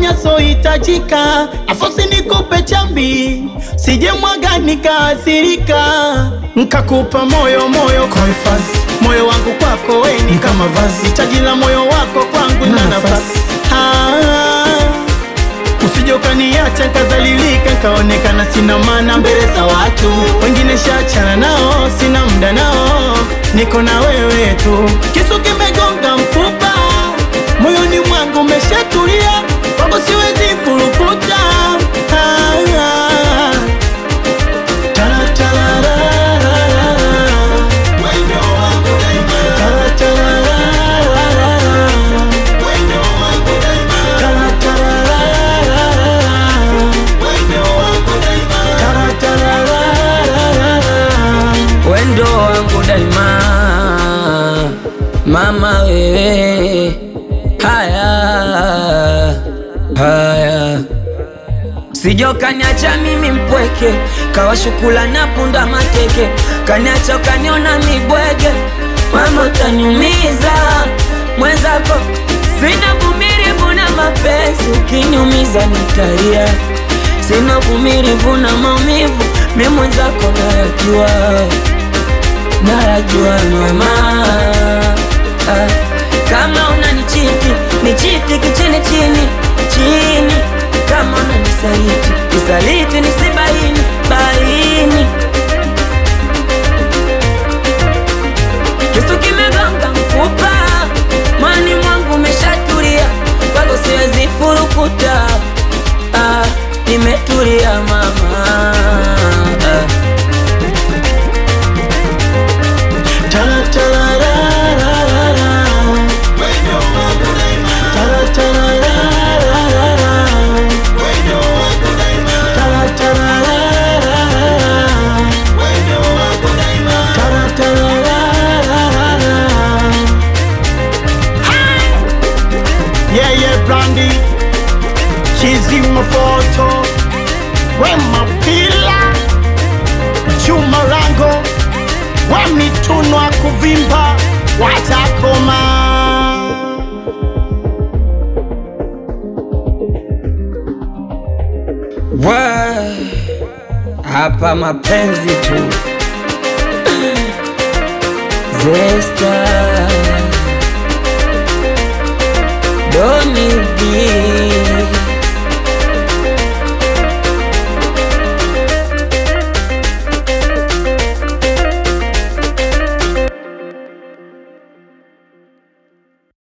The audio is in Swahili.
yasohitajika, afosi nikupe chambi, sije mwaga nikaasirika, nkakupa moyo moyo kwa hifadhi, moyo wangu kwako we ni kama vazi, hitaji la moyo wako kwangu na nafasi ah. Usije ukaniacha nkazalilika, nkaonekana sina maana mbele za watu wengine, shachana nao, sina muda nao, niko na wewe tu. Kisu kimegonga mfupa, moyoni mwangu umeshatulia, kwako siwezi furukuta ah, ah. Tala, tala, la, la, la, la. Tala, tala, la, la, la, la. Tala, tala, la, la, la, la. Tala, tala, la, la, la, la. wendo wangu daima, mama wewe, haya haya, sijo kaniacha mimi mpweke, kawa shukula na punda mateke, kaniacha ukaniona mibwege, mama utaniumiza mwenzako, sina vumilivu na mapenzi, ukiniumiza nitalia, sina vumilivu na maumivu, mi mwenzako nayajua nayajua mama ah, kama unanichiti nichiti kichini chini chini, kama unanisaliti nisaliti nisibaini baini. Kisu kimegonga mfupa, mwani mwangu umeshatulia, wala siwezi furukuta. Ah, nimetulia mama ah. Tala, tala, la, la, la, la. Tala, tala, la, la, la, la. Tala, tala, la, la, la, la. Tala, tala, la, la, la, la. Yeah, yeah, Brandy. Chizi mafoto. Wema pila. Chuma rango. Wamitunwa kuvimba. Watakoma. Wa, hapa mapenzi tu Zesta Doni B